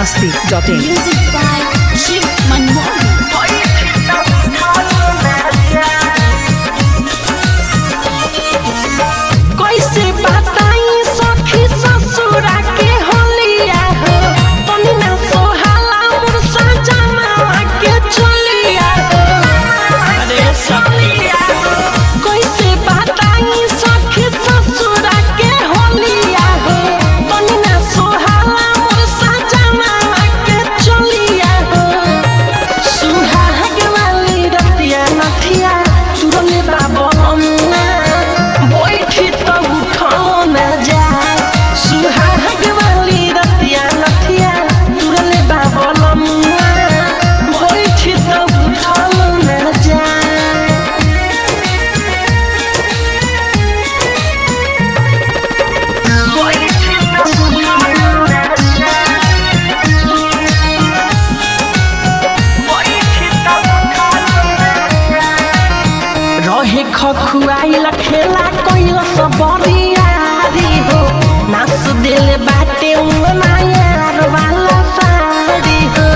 masti.in. Music by Shiv Manmohan. कैसे बताई सखी ससुरा के होलिया हो तनी ना सोहाला मोर सजना के चलिया हो अरे सलिया कैसे बताई सखी ससुरा के होलिया हो तनी ना सोहाला मोर सजना के चलिया हो सुहाग वाली रतिया नथिया तुरले बाबना बैठी तो उठो न जाए सुहाग वाली रतिया नथिया तुरले बाबना बैठी तो उठो न जाए बैठी तो उठो न जाए रहे खखुआइल खेला कोइल सब बरियारी हो नास दिल बाटे उनायार वाला साड़ी हो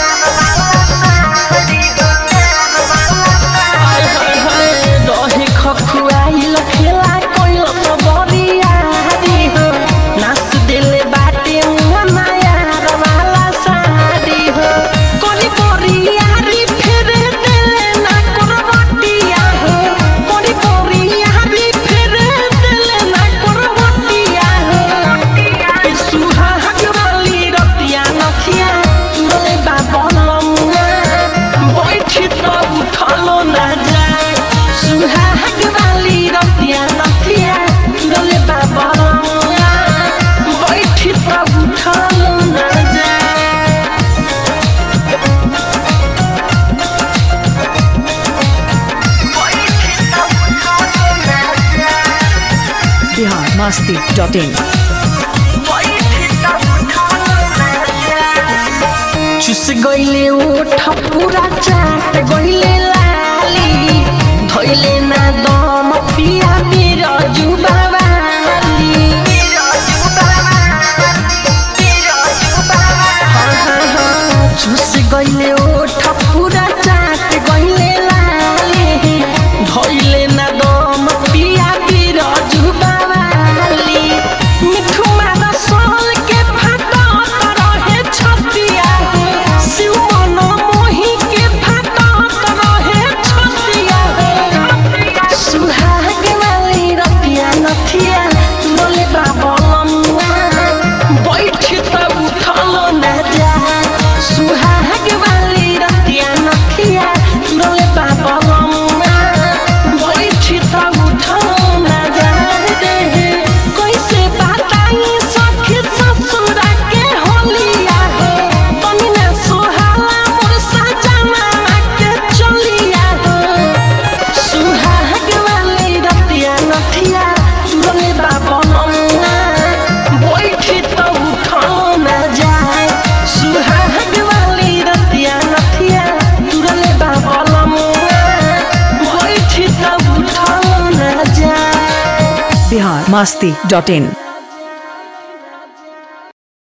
हाय हाय हाय रहे खखुआइल खेला कोइल सब बरियारी हो नास दिल बाटे उनायार वाला साड़ी हो कोरी बरियारी फिर दिल ना करवटिया हो कोरी बरियारी फिर दिल ना करवटिया हो सुहाग वाली रतिया नथिया तुरले बाबलमुआ बैठी तो उठलो ना जाए सुहाग वाली रतिया नथिया तुरले बाबलमुआ बैठी तो उठलो ना जाए Bihar masti.in. चुस गइले ओठ पूरा चाट गइले लाली धइले ना दम पिया मेरो जुबावाली हाँ, हाँ, हाँ, चुस गइले ओठ पूरा चाट गइले लाली धइले ना दम पिया मेरो जुबावाली मिठू मारा सोल के फाटा रहे छतिया हो शिव मन मोही के फाटा रहे छतिया हो सुहाग वाली रतिया नथिया बोले बाबलमुआ बैठ त उठलो न जा सुहाग वाली रतिया नथिया बोले बाबलमुआ बैठ त उठलो न जा रे कैसे बताई सखी ससुरा के होलिया हो तनी ना सोहाला मोर सजना के चलिया हो सुहाग वाली रतिया नथिया तुरले बाबलमुआ बैठी तो उठलो न जाए सुहाग वाली रतिया नथिया तुरले बाबलमुआ बैठी तो उठलो न जाए Bihar masti.in.